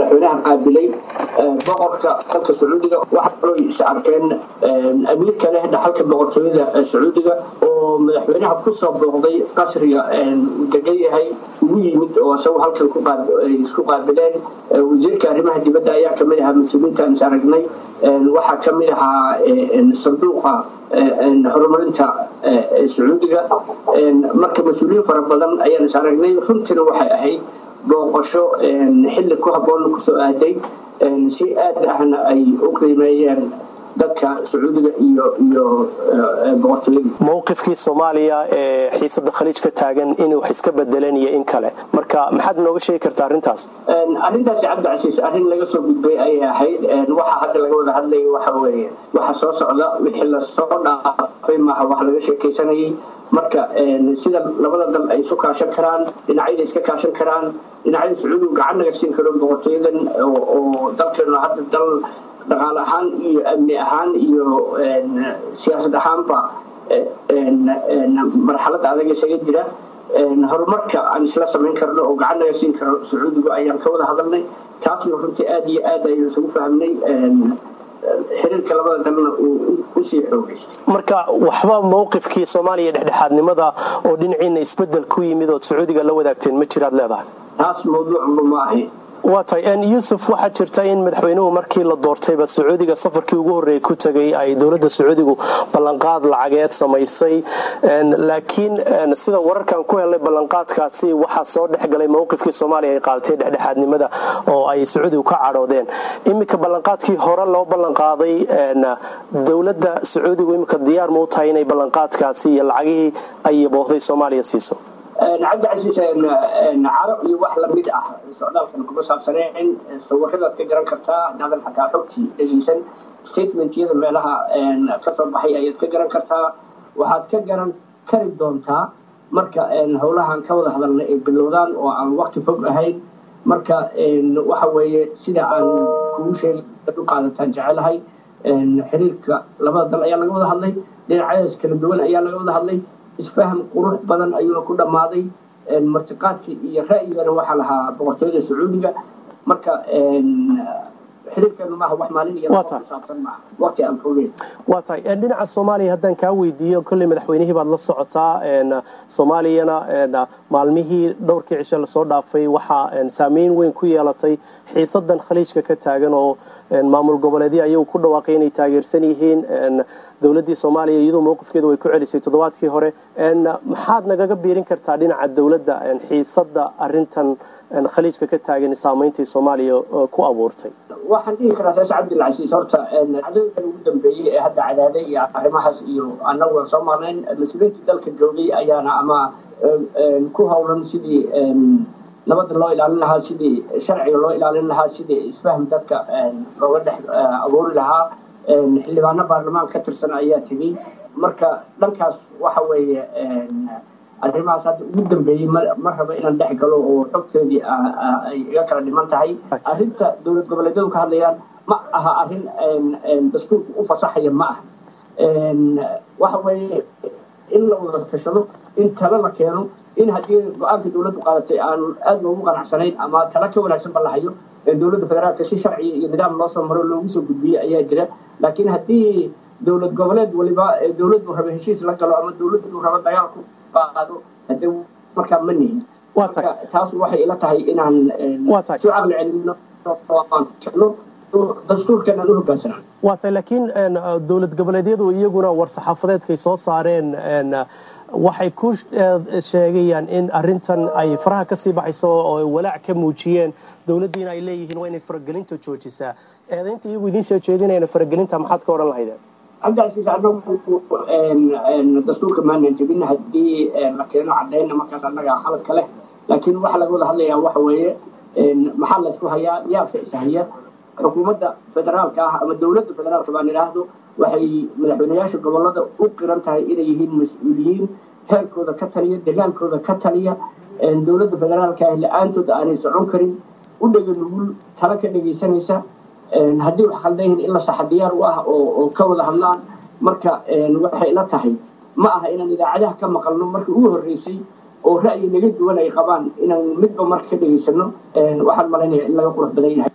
madaxweynaha qaabilay boqorka dalka sacuudiga waxaa kaloo is arkeen amiir kale dhaxalka boqortooyada sacuudiga oo madaxweynaha kusoo booqday qasriga uu degan yahay ugu yimid oo isagu halkan isku qaabileen wasiirka arrimaha dibadda ayaa kamid ahaa mas-uuliyiinta aan is aragnay waxaa kamid ahaa sanduuqa horumarinta sacuudiga marka mas-uuliyiin fara badan ayaan is aragnay runtiina waxay ahayd booqasho xilli ku habboon kusoo aaday si aad ahna ay u qiimeeyeen dadka sacuudiga iyo iyo boqortooyada mowqifkii soomaaliya ee xiisada khaliij ka taagan in wax iska bedeleen iyo in kale marka maxaad nooga sheegi kartaa arrintaas arrintaasi cabdicasiis arrin laga soo gudbay ayay ahayd waxa hadda laga wada hadlaya waxa weeye waxa soo socda wixii lasoo dhaafay maaha wax laga sheekaysanayay marka sida labada dal ay isu kaashan karaan dhinacyada iska kaashan karaan dhinacyada sacuudigu gacan naga siin karo boqortooyadan oo dalkeenu hadda dal dhaqaale ahaan iyo amni ahaan iyo siyaasad ahaanba marxalada adag isaga jira horumarka aan isla samayn karno oo gacan naga siin karo sacuudigu ayaan ka wada hadalnay taasna runtii aad iyo aad ayaan isugu fahmnay xiriirka labada dalna uu usii xoogaysto marka waxba mowqifkii soomaaliya dhexdhexaadnimada oo dhinaciina isbedel ku yimid ood sacuudiga la wadaagteen ma jiraad leedahay taas mawduucba ma ahayn waa tahay yuusuf waxaa jirta in madaxweynuhu markii la doortayba sacuudiga safarkii ugu horreeyay ku tegay ay dowladda sacuudigu ballanqaad lacageed samaysay laakiin sida wararkan ku helay ballanqaadkaasi waxaa soo dhexgalay mowqifkii soomaaliya ay qaadatay dhexdhexaadnimada oo ay sacuudigu ka cadhoodeen iminka ballanqaadkii hore loo ballanqaaday dowladda sacuudigu iminka diyaar ma u tahay inay ballanqaadkaasi iyo lacagihii ay boohday soomaaliya siiso cabdicasiis caro iyo wax lamid ah socdaalkan kuma saabsaneen sawiradaad ka garan kartaa hadaadan xataa xogtii dhegeysan statementyada meelaha kasoo baxay ayaad ka garan kartaa waxaad ka garan kari doontaa marka howlahan ka wada hadalna ay bilowdaan oo aan waqti fog ahayn marka waxa weeye sida aan kugu sheegay u qaadataan jecelahay xiriirka labada dal ayaa laga wada hadlay dhinacyadaas kala duwan ayaa laga wada hadlay isfaham qurux badan ayuuna ku dhammaaday martiqaadkii iyo ra'yigana waxaa lahaa boqortooyada sacuudiga marka xiriirkeenu maaha wax maalin iyo saabsan maaha waqti aan fogeyn waa tahay dhinaca soomaaliya haddaan kaa weydiiyo kolley madaxweynihii baad la socotaa soomaaliyana maalmihii dhowrkii cishe lasoo dhaafay waxaa saameyn weyn ku yeelatay xiisadan khaliijka ka taagan oo maamul goboleedyo ayagu ku dhawaaqay inay taageersan yihiin dowladdii soomaaliya iyadoo mowqifkeeda way ku celisay toddobaadkii hore maxaad nagaga biirin kartaa dhinaca dowladda xiisada arintan khaliijka ka taagan saameyntii soomaaliya ku abuurtay waxaan dhihi karaa saas cabdilcasiis horta cadooyinkan ugu dambeeyey ee hadda cadaaday iyo arrimahaas iyo annagu soo marnayn mas-uuliyiintii dalka joogay ayaana ama ku howlan sidii nabadda loo ilaalin lahaa sidii sharciga loo ilaalin lahaa sidii isfahm dadka looga dhex abuuri lahaa xildhibaano baarlamaan ka tirsan ayaa tegey marka dhankaas waxa weeye arrimahaas hadda ugu dambeeyey ma raba inaan dhex galo oo xogteedii ay iga kala dhiman tahay arrinta dowlad goboleedyadu ka hadlayaan ma aha arrin dastuurku u fasaxaya ma aha waxa weeye in la wada tashado in talo la keeno in haddii go-aanka dowladdu qaadatay aan aad loogu qanacsanayn ama talo ka wanaagsan ba la hayo dowladda federaalka si sharciya iyo nidaam loo soo maro loogu soo gudbiyey ayaa jira laakiin haddii dowlad goboleed waliba dowladdu raba heshiis la galo ama dowladdu raba dagaal ku qaado hadee markaa ma nihin taas waxay ila tahay inaan soo caqli celino dastuurkan u hogaansanaan waa tahay laakiin dowlad goboleedyadu iyaguna war-saxaafadeedkay soo saareen waxay ku sheegayaan in arintan ay faraha kasii baxayso oo walaac ka muujiyeen dowladdiina ay leeyihiin waa inay faragelinta joojisaa eedaynta iyagu idiin soo jeedinayna faragelinta maxaad ka odhan lahaydeen cabdicasiis anagu dastuurka maanan jebin haddii la keeno cadayna markaas annaga khaladka leh laakiin waxa laga wada hadlayaa waxa weeye maxaa laysku hayaa yaase ishaya xukuumadda federaalka ah ama dowladda federaalka baan idhaahdo waxay madaxweyneyaasha gobolada u qiran tahay inay yihiin mas-uuliyiin heerkooda ka taliya degaankooda ka taliya dowladda federaalka ah la-aantood aanay socon karin u dhega nugul tala ka dhegaysanaysa haddii wax khaldan yihiin in la saxa diyaar u ah oo ka wada hadlaan marka waxay la tahay ma aha inaan idaacadaha ka maqalno markii ugu horreysay oo ra'yi naga duwan ay qabaan inaan midba marka ka dhegaysano waxaan malaynaya in laga qurux badan yahay